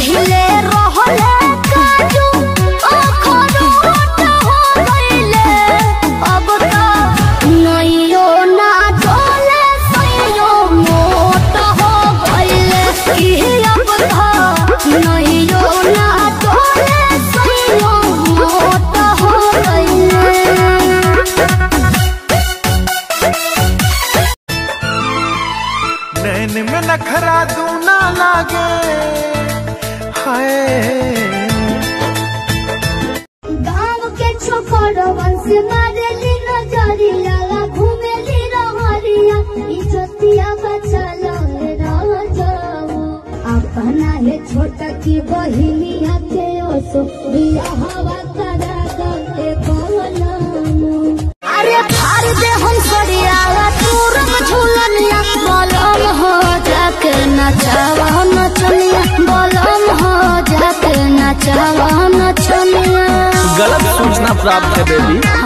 पहिले रहले काजू अखरोट हो गइले अब त नइयो ना डोले सइयो मोट हो गइले कि अब त नइयो ना डोले सइयो मोट हो गइले नैन में नखरा दूना लागे हाय गाँव के छोकरवन से मारेली नजरिया घूमेली रहरिया इज्जतिया बचल राजाओ अपना है छोटा की बहिनिया के ओसो बिया हवा करा दे बोलमो अरे फाड़ दे हम सरिया तूरम झूलनिया बलम हो जाके नचावा नचनिया बलम हो जाके नचावा नचनिया गलत सूचना प्राप्त है बेबी